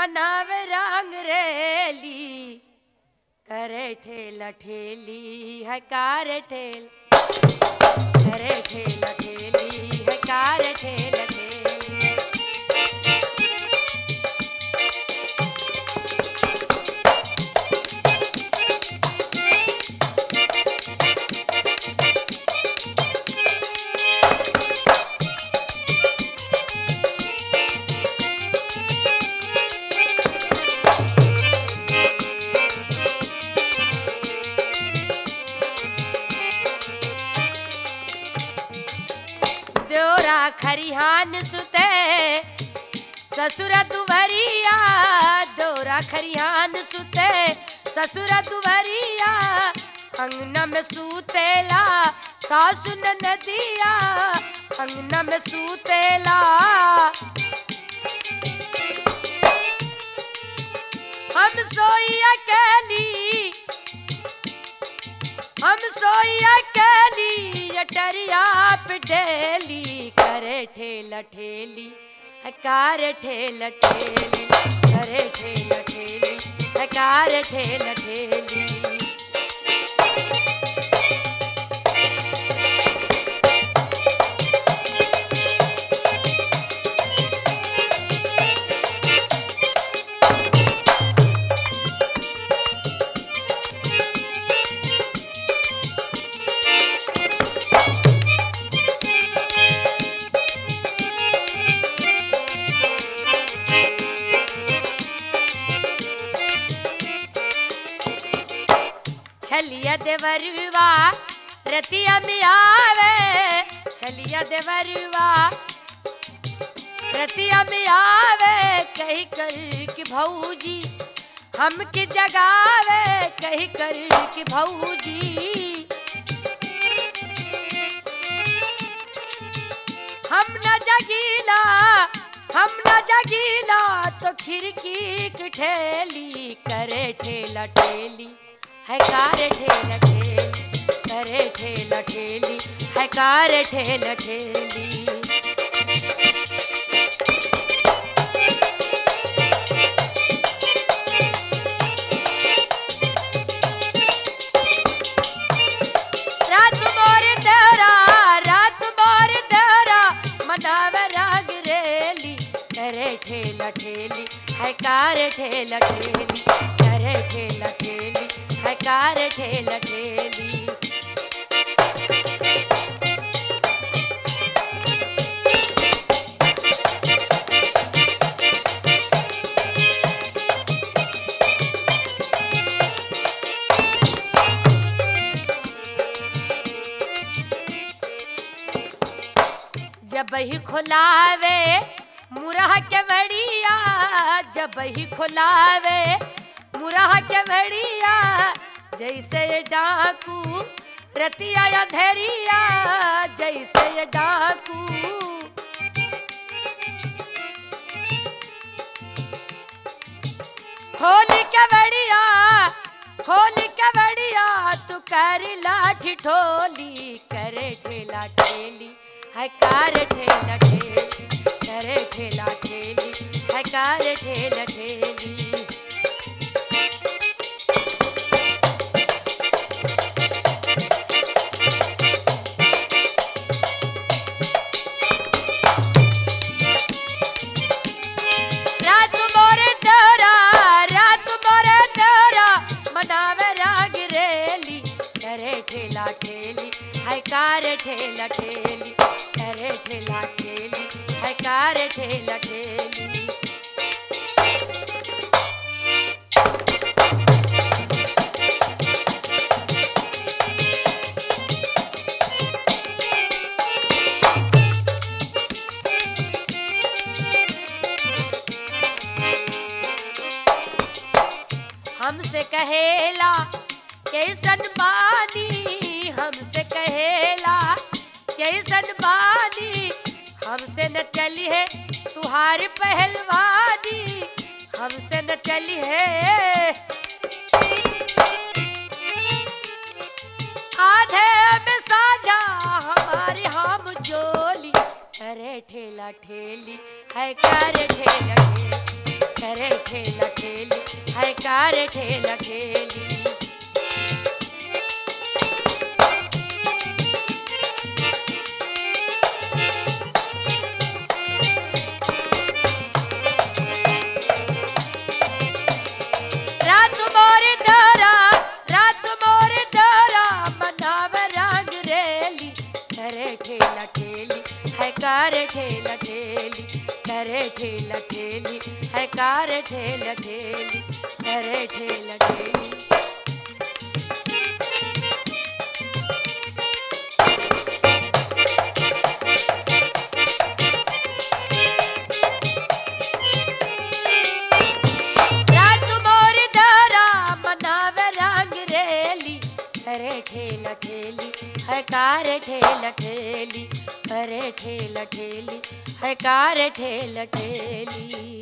मनावे रंग रेली करे ठेला ठेली है कार ठेल करे ठेला ठेली है कार ठेला ठेली देवरा खरिहान सुते ससुर दुवरिया देवरा खरिहान सुते ससुर दुवरिया अंगना में सूतेला सासु नदिया अंगना में सूतेला हम सोई अकेली हम सोया कैली अटरिया पे ढेली करे ठेला ठेली हकार ठेला ठेली करे ठेला ठेली हकार ठेला ठेली छलिया देवरुआ रतिया में आवे छलिया देवरुआ रतिया में आवे कही कर कि भौजी हमके जगावे कही कर कि भौजी हम न जगीला हम न जगीला तो खिड़की की ठेली करे ठेला ठेली है कार ठेला ठेली करे ठेला ठेली है कार ठेला ठेली रात मोर तेरा रात मोर तेरा मनावे राग रेली करे ठेला ठेली है कार ठेला ठेली करे ठेला ठेली है कार ठेला ठेली जब ही खुलावे मुरह के बड़िया जब ही खुलावे मुरह के बड़िया जैसे ये डाकू रतिया अंधेरिया जैसे ये डाकू होली के बड़िया होली के बड़िया तू कर लाठी ठोली करे ठेला ठेली है कार ठेला ठेली करे ठेला ठेली है कार ठेला ठेली रात मोरे तेरा रात मोरे तेरा मनावे राग रेली करे ठेला ठेली है कार ठेला ठेली करे ठेला ठेली है कार ठेला ठेली हमसे कहेला कैसन बानी हमसे कहेला कैसन बानी हमसे न चली है तुहारी पहलवानी हमसे न चली है आधे में साझा हमारी हम जोली करे ठेला ठेली है करे ठेला ठेली करे करे ठेला ठेली है कार ठेला ठेली रात मोर तारा रात मोर तारा मनाव रंग रेली करे ठेला ठेली है कार ठेला ठेली करे ठेला ठेली है कार ठेला ठेली करे ठेला ठेली रात मोर दारा मनावे रंग रेली करे ठेला ठेली है कार ठेला ठेली करे ठेला ठेली है कार ठेला ठेली